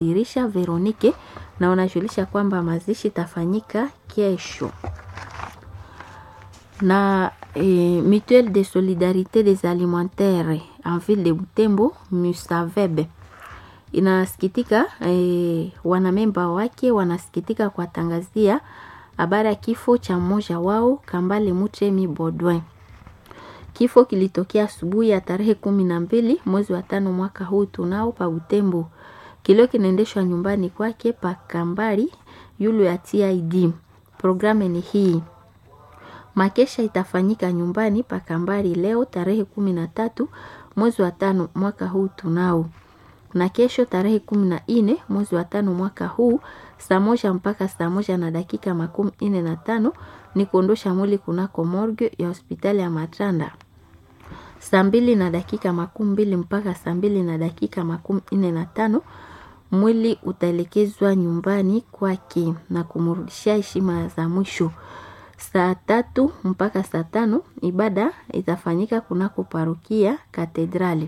dirisha Veronike na wanajulisha kwamba mazishi tafanyika kesho na eh, Mutuelle de Solidarité des Alimentaires en ville de Butembo Musavebe inasikitika eh, wanamemba wake wanasikitika kuwatangazia habari ya kifo cha mmoja wao Kambale Muchemi Bodwin. Kifo kilitokea asubuhi ya tarehe kumi na mbili mwezi wa tano mwaka huu tunao pa Butembo. Kilio kinaendeshwa nyumbani kwake pa Kambari yulu ya TID. Programu ni hii. Makesha itafanyika nyumbani pa Kambari leo tarehe kumi na tatu mwezi wa tano mwaka huu tunao na kesho tarehe kumi na nne mwezi wa tano mwaka huu saa moja mpaka saa moja na dakika makumi nne na tano ni kuondosha mwili kunako morgue ya hospitali ya Matanda. Saa mbili na dakika makumi mbili mpaka saa mbili na dakika makumi nne na tano mwili utaelekezwa nyumbani kwake na kumrudishia heshima za mwisho. Saa tatu mpaka saa tano ibada itafanyika kunako parokia katedrali.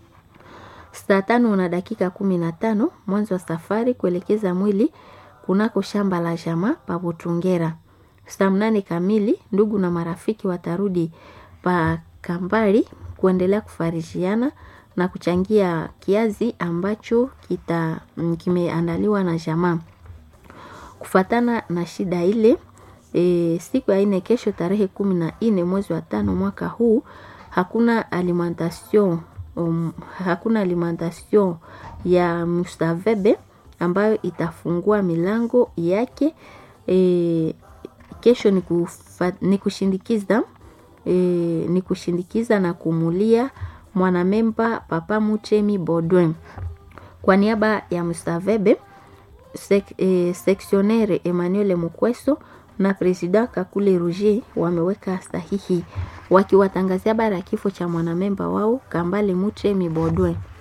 Saa tano na dakika kumi na tano mwanzo wa safari kuelekeza mwili kunako shamba la jamaa pa Butungera. Saa mnane kamili ndugu na marafiki watarudi pa Kambari kuendelea kufarijiana na kuchangia kiazi ambacho kita kimeandaliwa na jamaa. Kufatana na shida ile e, siku ya ine kesho tarehe kumi na nne mwezi wa tano mwaka huu hakuna alimentation um, hakuna alimentation ya Mustavebe ambayo itafungua milango yake e, kesho ni, kufa, ni kushindikiza e, ni kushindikiza na kumulia mwanamemba Papa Muchemi Bodwin kwa niaba ya Mustavebe sek, e, seksionere Emmanuel Mukweso na presida Kakule Roger wameweka sahihi wakiwatangazia habari ya kifo cha mwanamemba wao Kambale Muchemi Bodwin.